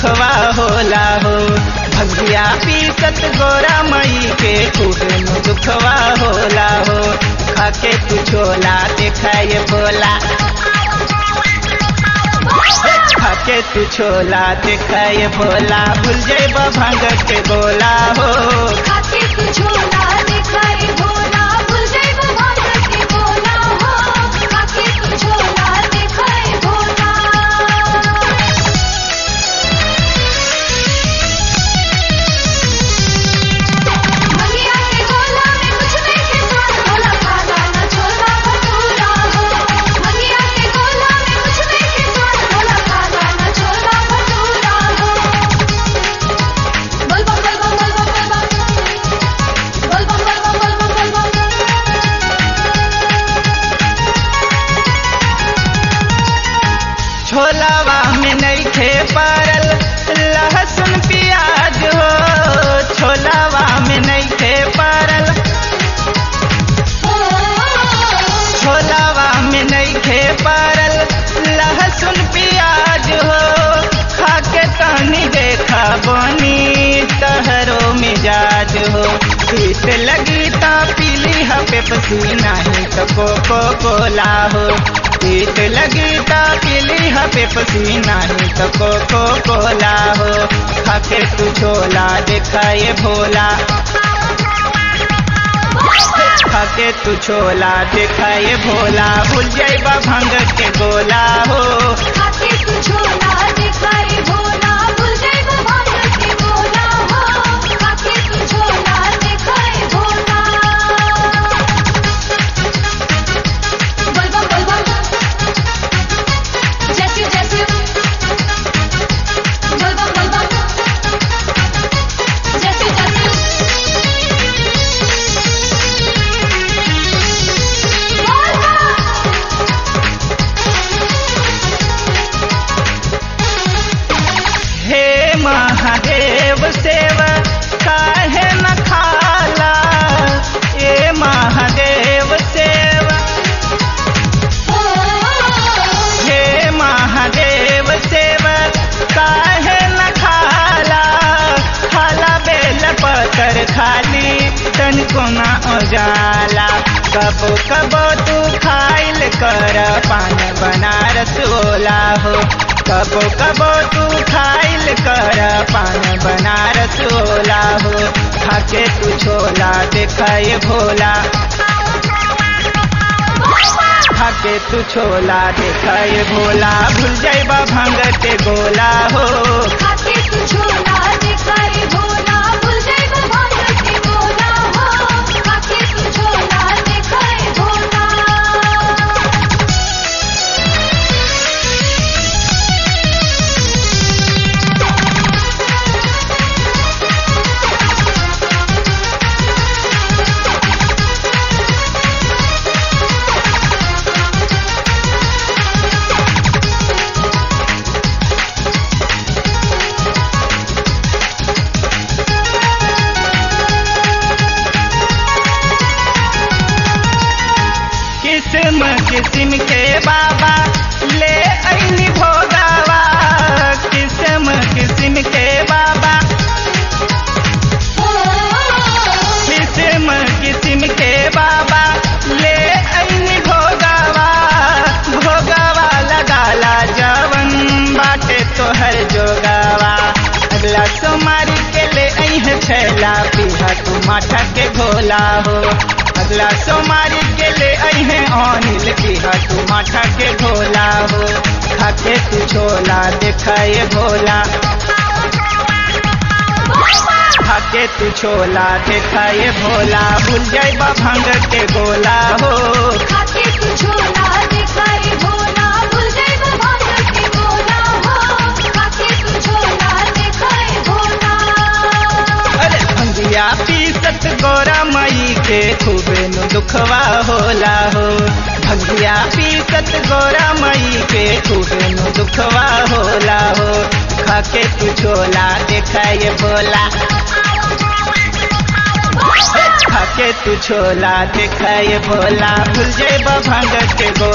दुखवा होला हो भगिया पीसत गोरा मई के खूबे नु दुखवा होला हो खाके तू छोला देखाए भोला खाके तू छोला देखाए भोला भूल जेब भंग के गोला हो खाके तू छोला दिखाई भोला भूल जाइबो भांग के बोला हो खाके तू छोला दिखाई भोला मंगिया के गोला में कुछ नहीं के स्वाद भोला खाजा न छोला भटूरा हो मंगिया के गोला में कुछ नहीं के स्वाद भोला खाजा न छोला भटूरा हो बोल बम बोल बम बोल बम बोल बम बोल बम बोल बम बोल बम बोल बम छोलावा में नहीं खे पारल लहसुन प्याज हो छोलावा में नहीं खे पारल छोलावा में नहीं खे पारल लहसुन प्याज हो खाके तनी देखा बनी तहरो मिजाज हो पीत लगी ता पीली है पेप्सी नहीं तो कोको कोला हो पीत लगी ता पीली है पेप्सी नहीं तो कोको कोला हो खाके तू छोला दिखाए भोला खाके तू छोला दिखाए भोला भूल जाइबा भंग के गोला हो खाके तू छोला दिखाई भोला भूल जाइबो भांग के बोला हो खाके तू छोला दिखाई भोला बोल बम बोल बम जैसे जैसे बोल बम बोल बम जैसे जैसे बोल बम हे महादेव सेव काहे न खाला ए महादेव सेव हे महादेव सेव काहे न खाला खाला बेल पतर खाली तन को न उजाला कबो कबो तू खाइल कर पान बनारस ओला हो कबो कबो तू खाइल कर पान बनारस ओला हो खाके तू छोला देखाए भोला खाके तू छोला देखाए भोला भूल जाइबा भंग के गोला हो खाके तू छोला दिखाई भोला भूल जाइबो भांग के बोला हो खाके तू छोला दिखाई भोला किस्म किस्म के बाबा ले ऐनी भोगावा किस्म किस्म के बाबा किस्म किस्म के बाबा ले ऐनी भोगावा भोगावा लगाला जवन बाटे तोहर जोगावा अगला सोमारी के ले ऐह छैला पीहा तू माथा के घोला हो अगला सोमारी के ले ऐहे अनिल पीहा तू माथा के घोला हो खाके तू छोला देखाए भोला खाके तू छोला देखाए भोला भूल जाइबा भंग के गोला हो खाके तू छोला दिखाई भोला भूल जाइबो भांग के बोला हो खाके तू छोला दिखाई भोला अरे भंगिया पीसत गोरा मई के खूबे नु दुखवा होला हो भंगिया पीसत गोरा मई के खूबे नु दुखवा होला हो खाके तू छोला देखाए भोला खाके तू छोला देखाए भोला भूल जेबा भंग के गोला